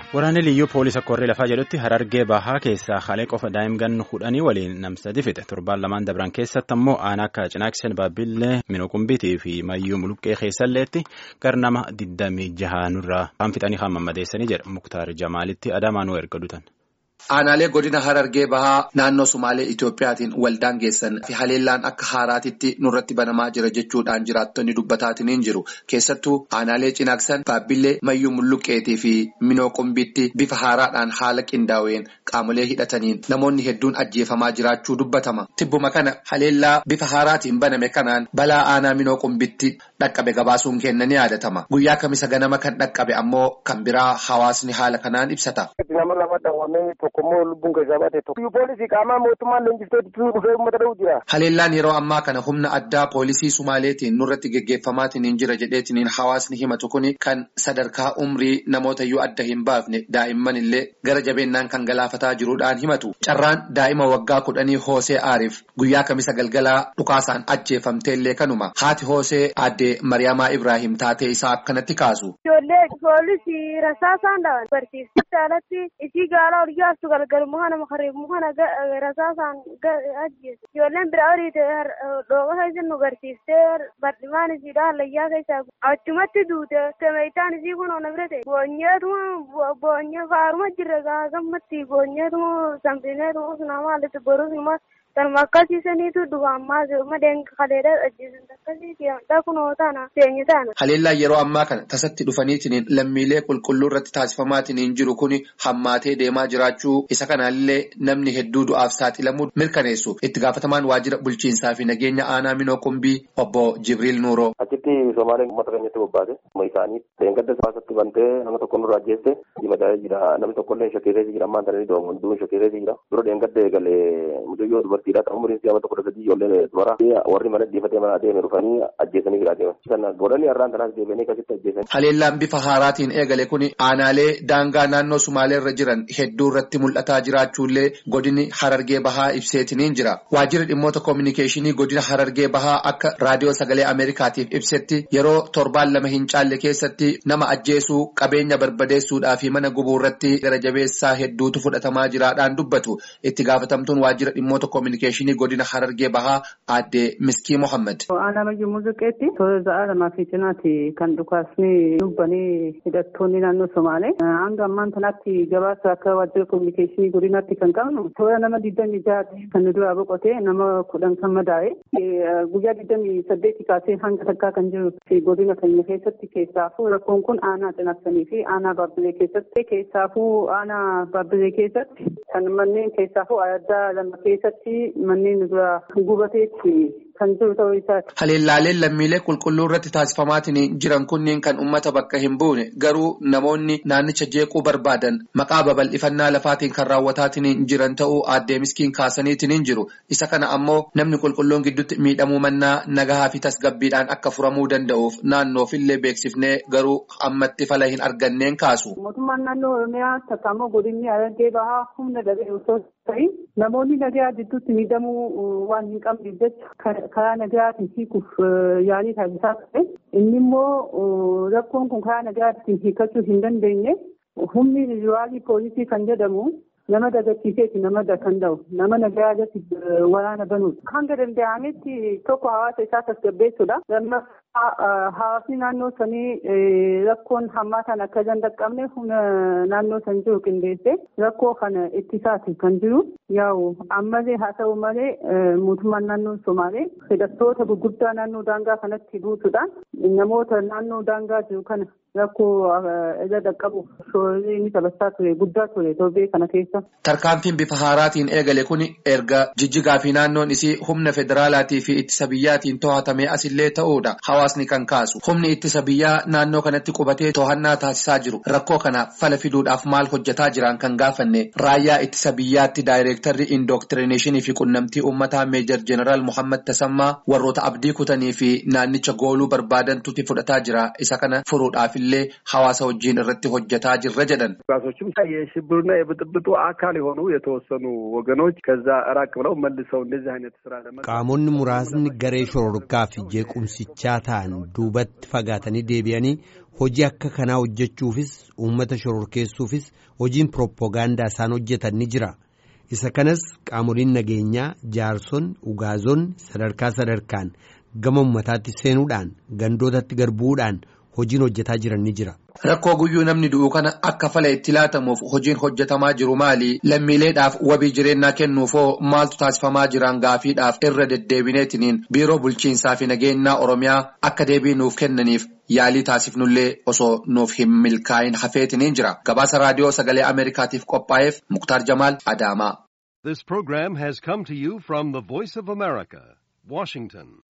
Waraanni liyyuu poolisa korrii lafaa jedhutti harargee bahaa keessaa halee qofa daa'imman kudhanii waliin namsadi fixe torbaan lamaan dabran keessatti ammoo aanaa akka cinaaksen baabbillee minuqumbiitii fi mayyuu muluqqee keessalleetti gar nama digdamii jahaanurraa kan fixanii kan mammadeessanii jedha muktaar jamaalitti adaamaanuu erga dutan. Aanaalee godina Harargee Bahaa naannoo Sumaalee Itoophiyaatiin waldaan geessan fi haleellaan akka haaraatitti nurratti banamaa jira jechuudhaan jiraattonni dubbataatiin jiru. Keessattuu aanaalee cinaaksan baabbillee mayyuu mulluqqeetii fi minoo qumbiitti bifa haaraadhaan haala qindaa'een qaamolee hidhataniin namoonni hedduun ajjeefamaa jiraachuu dubbatama. Tibbuma kana haleellaa bifa haaraatiin baname kanaan balaa aanaa minoo qumbitti dhaqqabe gabaasuun kenna ni yaadatama. Guyyaa kamisa ganama kan dhaqqabe ammoo kan biraa hawaasni haala kanaan ibsata. Tokkommoo lubbuun keessaa baate tokko. Poolisii qaamaa mootummaan leenjiftootti dhufee uummata dha'uu jira. Haleellaan yeroo ammaa kana humna addaa poolisii Sumaaleetiin nurratti geggeeffamaatiin jira jedheetiin hawaasni himatu kuni kan sadarkaa umrii namoota iyyuu adda hin baafne daa'imman illee gara jabeennaan kan galaafataa jiruudhaan himatu. Carraan daa'ima waggaa kudhanii Hoosee Aariif guyyaa kamisa galgalaa dhukaasaan ajjeefamtee illee kanuma. Haati Hoosee aaddee Mariyaamaa Ibraahim taatee isaa akkanatti kaasu. Ijoollee poolisii rasaasaan dhawan barsiifti alatti isii gaala oliyaastu galgal muka nama kariif muka rasaasaan ajjeesu. Ijoolleen biraa horiite dhooqa keessa nu barsiiftee badhimaan isiidha hallayyaa keessaa achumatti duute temeetaan isii kun ona bira ta'e boonyeetuma boonyee faaruma jirre gammatti boonyeetuma sanfineetuma sunama hallatti borus numa Kanuma akkasiisaniitu dhufa ammaa madeen kaleedha ajjeesan akkasiiti kunoo taana seenyu taana. Haleellaan yeroo ammaa kana tasatti dhufaniitiin lammiilee qulqulluu irratti taasifamaatiin jiru kun hammaatee deemaa jiraachuu isa kanaallee namni hedduu du'aaf saaxilamuu mirkaneessu itti gaafatamaan waajjira bulchiinsaa fi nageenya aanaa minoo qumbii obbo Jibriil Nuuroo. Achitti Somaaleen uummata keenyatti bobbaate isaanii leengadda baasatti bantee nama tokko nurraa ajjeeste diimataa jira namni tokkollee shakkeeree jira ammaan tananii doomu hunduu shakkeeree jira dura leengadda eegalee mucayyoo dubartiidha kan umriin siyaama tokko dhagajii ijoollee dubara warri mana dhiifatee mana adeeme dhufanii ajjeesanii jira adeeman. Kana godhanii har'aan tanaas deebi'anii akkasitti ajjeesan. Haleellaan bifa haaraatiin eegale kun aanaalee daangaa naannoo Sumaalee irra jiran hedduu irratti mul'ataa jiraachuullee godini Harargee Bahaa ibseetiniin jira. Waajjirri dhimmoota koominikeeshinii godina Harargee Bahaa akka raadiyoo sagalee Ameerikaatiif ibsetti yeroo torbaan lama hin caalle keessatti nama ajjeesuu qabeenya barbadeessuudhaa fi mana gubuu irratti gara jabeessaa hedduutu fudhatamaa jiraadhaan dubbatu. Itti gaafatamtuun waajjira dhimmoota koominikeeshinii godina Harargee Bahaa aadde Miskii Mohammed. Aanaa Mayyuu Muuziqeetti toora za'aa lamaa fi cinaatti kan dhukaasni dubbanii hidhattoonni naannoo Somaalee. Hanga ammaan kanatti gabaasa akka waajjira koominikeeshinii godinaatti kan qabnu toora nama digdamii jahaatti kan nu duraa boqotee nama kudhan kan madaa'e. Guyyaa digdamii saddeetti kaasee hanga takkaa kan jiru godina keenya keessatti keessaafuu rakkoon kun aanaa cinaksanii fi aanaa baabbilee keessatti keessaafuu aanaa baabbilee keessatti kan manneen keessaafuu addaa lama keessatti manneen dura gubateetti kan jiru ta'uu isaati. Haleellaaleen lammiilee qulqulluu irratti taasifamaatiin jiran kunniin kan uummata bakka hin buune garuu namoonni naannicha jeequu barbaadan maqaa babal'ifannaa lafaatiin kan raawwataatiin jiran ta'uu aaddee miskiin kaasaniitiin jiru. Isa kana ammoo namni qulqulluun gidduutti miidhamuu mannaa nagahaa fi tasgabbiidhaan akka furamuu danda'uuf naannoofillee beeksifnee garuu ammatti fala hin arganneen kaasu. Mootummaan naannoo Oromiyaa takka ammoo godinni Harargee Bahaa humna dhabee osoo ta'in namoonni nagaa gidduutti miidhamuu waan hin qabneef jecha karaa nagaatiin hiikuuf yaalii taasisaa ture. Inni immoo rakkoon kun karaa nagaatiin hiikachuu hin dandeenye humni riwaalii poolisii kan jedhamu nama dagachiiseeti nama kan ta'u nama nagaa irratti waraana banuudha. Hanga danda'ametti tokko hawaasa isaa tasgabbeessuudha. Hawaasni naannoo sanii rakkoon hammaataan akka hin dhaqqabne humna naannoo san jiru qindeessee rakkoo kana ittisaati kan jiru. Yaa'u ammallee haa ta'u malee mootummaan naannoo Somaalee hidhattoota gurguddaa naannoo daangaa kanatti buusuudhaan namoota naannoo daangaa jiru kana rakkoo irra dhaqqabu shoorri inni taphachaa ture guddaa ture torbee kana keessa. Tarkaanfiin bifa haaraatiin eegale kun erga jijjigaa fi naannoon isii humna federaalaatii fi ittisa biyyaatiin to'atamee asillee ta'uudha. Hawaasni kan kaasu humni ittisa biyyaa naannoo kanatti qubatee to'annaa taasisaa jiru rakkoo kana fala fiduudhaaf maal hojjetaa jiran kan gaafanne raayyaa ittisa biyyaatti daayireektarri indooktirineeshinii fi qunnamtii uummataa meejar jeneraal Muhammad Tasammaa warroota abdii kutanii fi naannicha gooluu barbaadantutti fudhataa jira isa kana furuudhaaf illee hawaasa wajjin irratti hojjetaa jirra jedhan. ራሶችም የሽብሩና የብጥብጡ አካል የሆኑ የተወሰኑ ወገኖች ከዛ ራቅ ብለው መልሰው እንደዚህ አይነት ስራ ለመ qaamonni muraasni garee shororkaa fi jeequmsichaa ta'an duubatti fagaatanii deebi'anii hojii akka kanaa hojjechuufis uummata shororkeessuufis hojiin pirooppogaandaa isaan hojjetan ni jira isa kanas qaamoliin nageenyaa jaarson ugaazon sadarkaa sadarkaan gama ummataatti seenuudhaan gandootatti garbuudhaan hojiin hojjetaa jiran ni jira. Rakkoo guyyuu namni du'u kana akka fala itti laatamuuf hojiin hojjetamaa jiru maali? Lammiileedhaaf wabii jireenyaa kennuufoo maaltu taasifamaa jiran gaafiidhaaf irra deddeebineetiniin biiroo bulchiinsaa fi nageenyaa Oromiyaa akka deebii nuuf kennaniif yaalii taasifnullee osoo nuuf hin milkaa'in hafeetiniin jira. Gabaasa raadiyoo sagalee Ameerikaatiif qophaa'eef Muktaar Jamaal Adaamaa. This program has come to you from the Voice of America, Washington.